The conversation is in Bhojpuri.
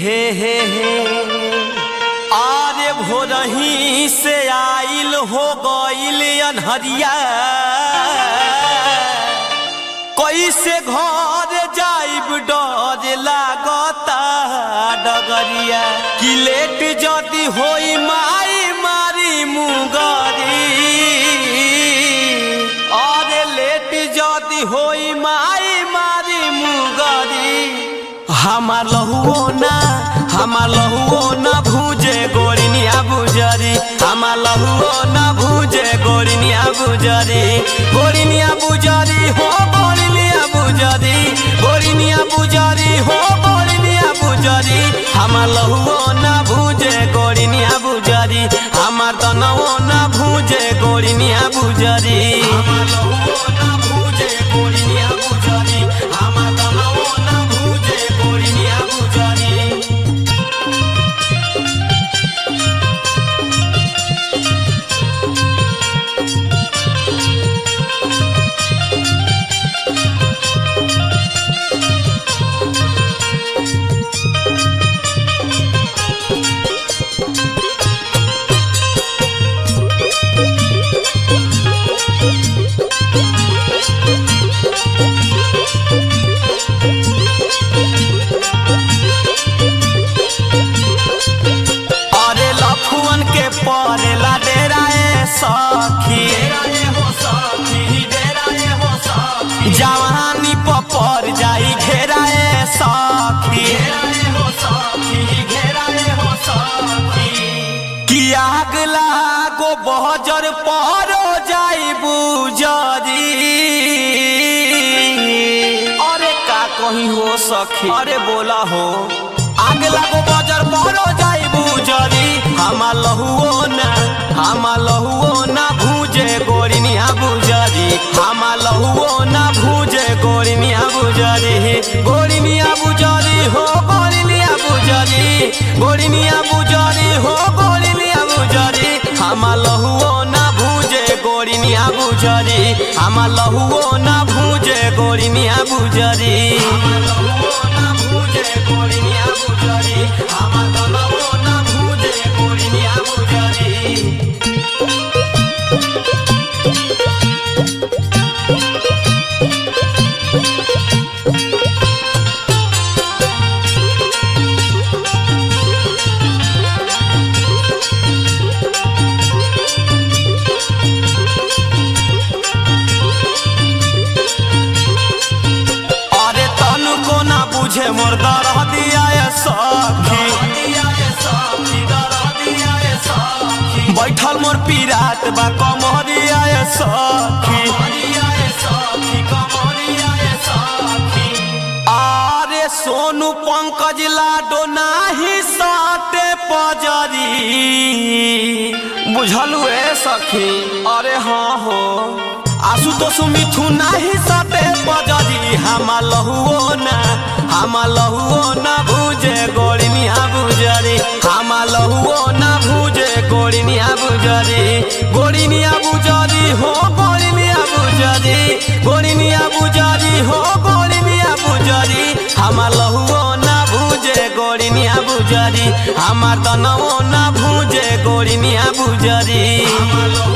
हे हे हे आरे भोरही से आइल हो गइल अनहरिया कैसे घर जाइब डर लागता डगरिया कि लेट जदी होई माई मारी मुगरी अरे लेट जदी होई माई मारी मुगरी हमार लहुओ ना हमार लहुओ ना भूजे गोरिनिया बुजरी हमार लहुओ ना भूजे गोरिनिया बुजरी गोरिनिया बुजरी हो गोरिनिया बुजरी गोरिनिया बुजरी हो गोरिनिया बुजरी हमार लहुओ ना भूजे गोरिनिया बुजरी हमार तनवो ना भूजे गोरिनिया बुजरी हमार लहुओ ना भूजे गोरिनिया बुजरी हमार तनवो ना भूजे गोरिनिया बुजरी अरे लखुअन के परेला डेराए सखी जवानी पर जाई घेराए सखी कि आग लागो बहजर परो जाई बुजरी अरे का कहीं हो सखी अरे बोला हो आग लागो बजर परो जाई बुजरी हमा लहुओ ना हमा लहुओ ना भूजे गोरिनिया बुजरी हमा लहुओ ना भूजे गोरिनिया बुजरी गोरिनिया बुजरी हो गोरिनिया बुजरी गोरिनिया बुजरी हो गोरिनिया बुजरी हमा लहुओ ना भूजे गोरिनिया बुजरी हमा लहुओ ना भूजे गोरिनिया बुजरी हमा लहुओ ना भूजे गोरिनिया बुजरी हमा लहुओ ना भूजे गोरिनिया बुजरी अरे तनु को ना बुझे मोर दरह दिया ये सखी बैठल मोर पीरात बा कमरिया ये सखी अरे सोनू पंकज लाडो नाही साटे पजरी बुझलू ए सखी अरे हाँ हो आसु तो सुमिथु नाही साटे पजरी हमा लहुओ ना हमा लहुओ ना भूजे गोड़िनिया बुजरी हमा लहुओ ना भूजे गोड़िनिया बुजरी गोड़िनिया बुजरी हो गोड़िनिया बुजरी गोड़िनिया बुजरी हो गोड़िनिया बुजरी हमा लहुओ ना भूजे गोड़िनिया बुजरी हमार तनवो ना भूजे गोड़िनिया बुजरी